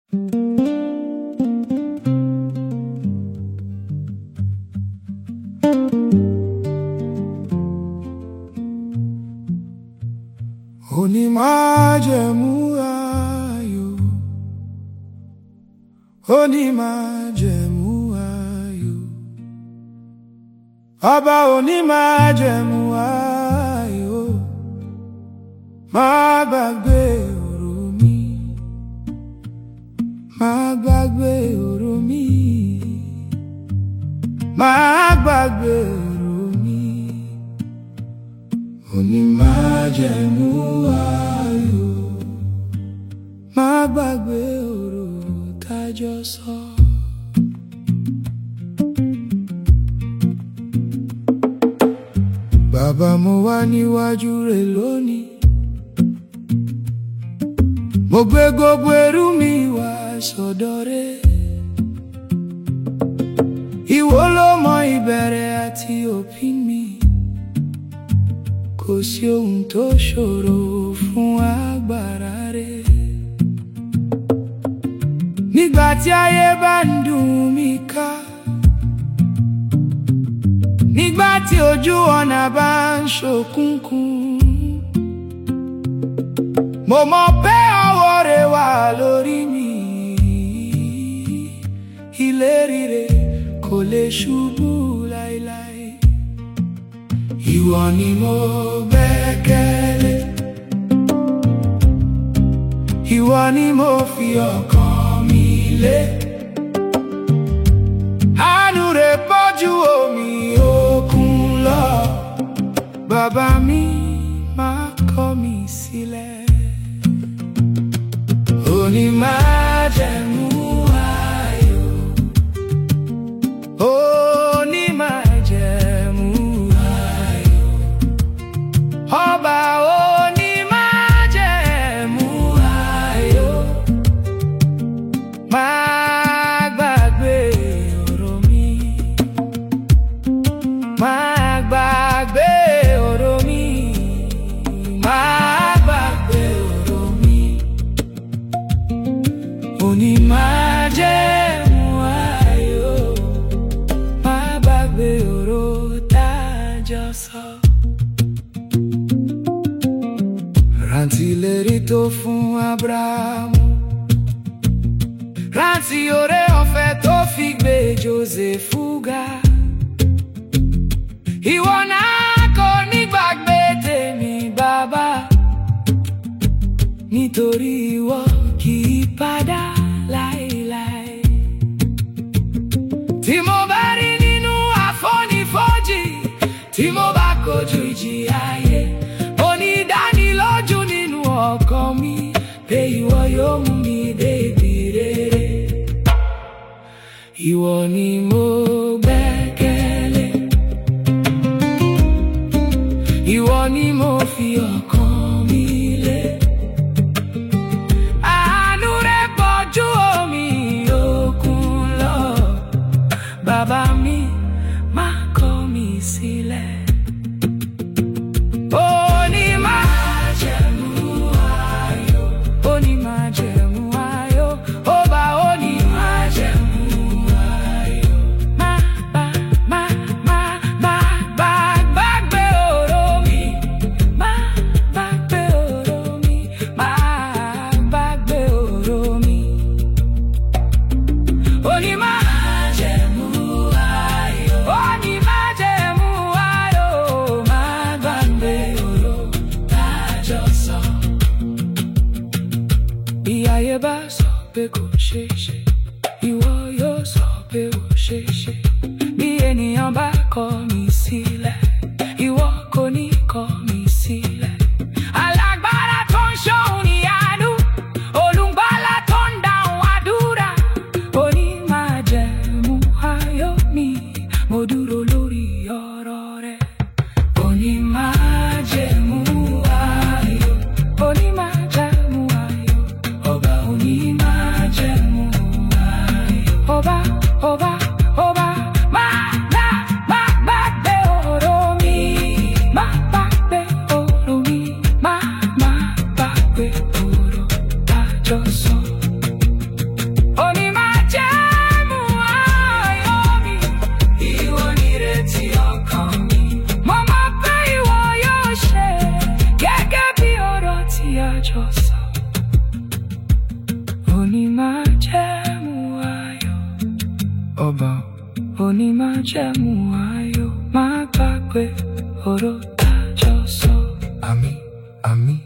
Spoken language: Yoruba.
Onímájẹ̀mú ayọ̀ Onímájẹ̀mú ayọ̀ Ọba onímájẹ̀mú ayọ̀ Má gbàgbé ọ̀rọ̀ mi Má gbàgbé ọ̀rọ̀ mi Má gbàgbé ọ̀rọ̀ mi Onímájẹ̀mú ayọ̀ Má gbàgbé ọ̀rọ̀ tájọ sọ. Bàbá mo wá níwájú rẹ̀ lónìí. Mo gbé gbogbo ẹrù mi wá sọ́dọ̀ rẹ̀. Ìwọ ló mọ ìbẹ̀rẹ̀ àti òpin mi. Kò sí ohun tó ṣòro fún agbára rẹ̀. Nígbà tí ayé bá ń dùn mí ká. Nígbà tí ojú ọ̀nà bá ń ṣòkùnkùn. Mo mọ̀ pé ọwọ́ rẹ̀ wà lórí mi. Ìlérí rẹ̀ kò lè ṣubú láéláé. Ìwọ ni mo gbẹ́kẹ̀lé. Ìwọ ni mo fi ọkàn mi lé. Àánú rẹ̀ pọ̀jù omi òkun lọ. Bàbá mi máa kọ̀ mí sílẹ̀. Onímájẹ̀mú ayọ̀. Onímájẹ̀mú ayọ̀. Ọba onímájẹ̀mú ayọ̀. Má gbàgbé ọ̀rọ̀ mi. Má gbàgbé ọ̀rọ̀ mi. Má gbàgbé ọ̀rọ̀ mi. Onímájẹ̀mú ayọ̀. Má gbàgbé ọ̀rọ̀ tájọ sọ. Rántí ìlérí tó fún Ábúráhámù. Rántí oore ọ̀fẹ́ tó fi gbé Jósẹ́fù ga. Ìwọ náà kò ní gbàgbé tèmi bàbá. Nítorí ìwọ kì í padà láéláé. Tí mo bá rí nínú àfonífojì, tí mo bá kojú ìjì ayé, mo ní ìdánilójú nínú ọkàn mi pé ìwọ yóò mú mi dé ibi rere. Ìwọ ni mo gbẹ́kẹ̀lé. Ìwọ ni mo fi ọkàn mi lé. Àánú rẹ̀ pọ̀jù omi òkun lọ. Bàbá mi má kọ̀ mí sílẹ̀. Onímájẹ̀mú ayọ̀. Onímájẹ̀mú ayọ̀. Ọba onímájẹ̀mú ayọ̀. Má bá má má má bá gbàgbé ọ̀rọ̀ mi. Má gbàgbé ọ̀rọ̀ mi. Má gbàgbé ọ̀rọ̀ mi. Onímájẹ̀mú ayọ̀. Onímájẹ̀mú ayọ̀. Má gbàgbé ọ̀rọ̀ tájọ sọ. Bí ayé bá sọ pé kò ṣeé ṣe, ìwọ yóò sọ pé ó ṣeé ṣe. Bí ènìyàn bá kọ̀ mí sílẹ̀, ìwọ kò ní kọ̀ mí sílẹ̀. Alágbára tó ń ṣohun níyanu, olùgbàlà tó ń dáhùn àdúrà. Onímájẹ̀mú ayọ̀ mi, mo dúró lórí ọ̀rọ̀ rẹ. Onímájẹ̀mú ayọ̀, onímájẹ̀mú ayọ̀, ọba onímájẹ̀mú ayọ̀. Ọba, ọba, ọba, má, má, má gbàgbé ọba onímájẹ̀mú ayọ̀ má gbàgbé ọ̀rọ̀ tájọ sọ. àmín àmín